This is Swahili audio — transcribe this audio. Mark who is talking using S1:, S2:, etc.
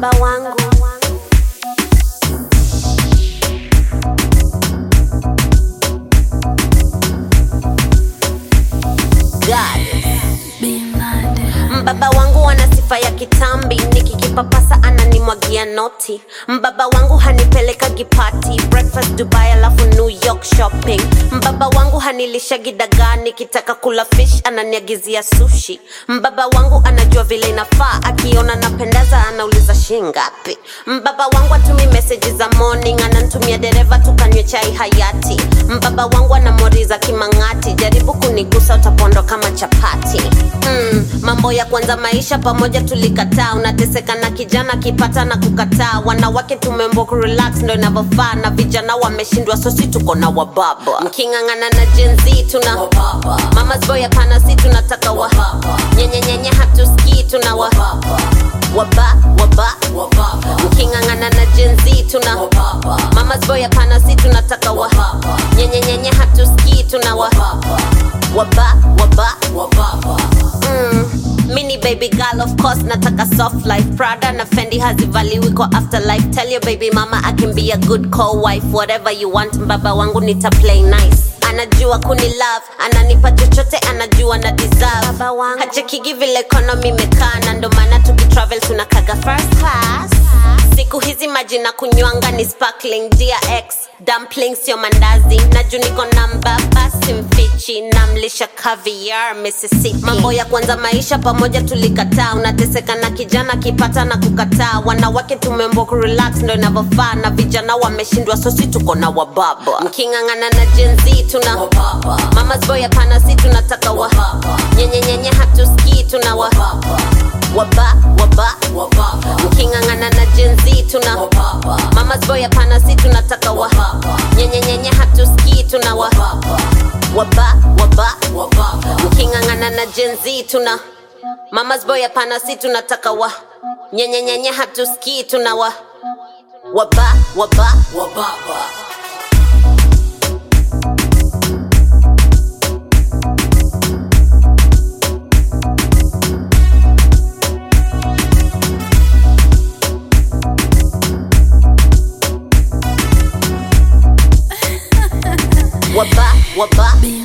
S1: mbaba wangu God. Mbaba wangu ana sifa ya kitambi, nikikipapasa ananimwagia noti. Mbaba wangu hanipeleka gipati, breakfast Dubai alafu New York shopping. Mbaba wangu hanilisha gidagaa, nikitaka kula fish ananiagizia sushi. Mbaba wangu anajua vile inafaa, akiona napendeza anauliza shingapi. Mbaba wangu atumi meseji za morning, anantumia dereva tukanywe chai hayati. Mbaba wangu anamoriza kimang'ati, jaribu kunigusa utapondwa kama chapati. Mm, mambo ya kwanza maisha pamoja tulikataa, unateseka na kijana kipata na kukataa. Wanawake tumembo kurelax ndo inavyofaa, na vijana wameshindwa, sosi tuko na wababa. Mking'ang'ana na Gen Z tuna mama's boy, hapana, si tunataka wa nyenyenyenye, hatusikii tuna wa waba waba mking'ang'ana na Gen Z tuna mama's boy, hapana, si tunataka wa nyenyenyenye, hatusikii tuna wa waba waba mm. Mini baby girl of course nataka soft life Prada na Fendi hazivaliwi kwa afterlife Tell your baby mama I can be a good co-wife Whatever you want mbaba wangu nita play nice anajua kuni love ananipa chochote anajua na deserve hachekigi vile economy imekaa na ndo maana tukitravel tunakaga first class siku hizi maji na kunywanga ni sparkling DRX dumpling sio mandazi na juu niko namba basi mfichi namlisha caviar Mississippi mambo ya kwanza maisha pamoja tulikataa unateseka na kijana kipata na kukataa wanawake tumembo kurelax ndo inavyofaa na vijana wameshindwa sosi tuko na wababa mking'ang'ana na Gen Z tuna mama's boy hapana si tunataka wa nyenyenyenye hatusikii tuna wa waba waba mking'ang'ana na Gen Z tuna mama's boy hapana si tunataka wa nyenyenyenye hatusikii tuna wa waba waba mking'ang'ana na Gen Z tuna mama's boy hapana si tunataka wa nyenyenyenye hatusikii tuna wa waba waba waba waba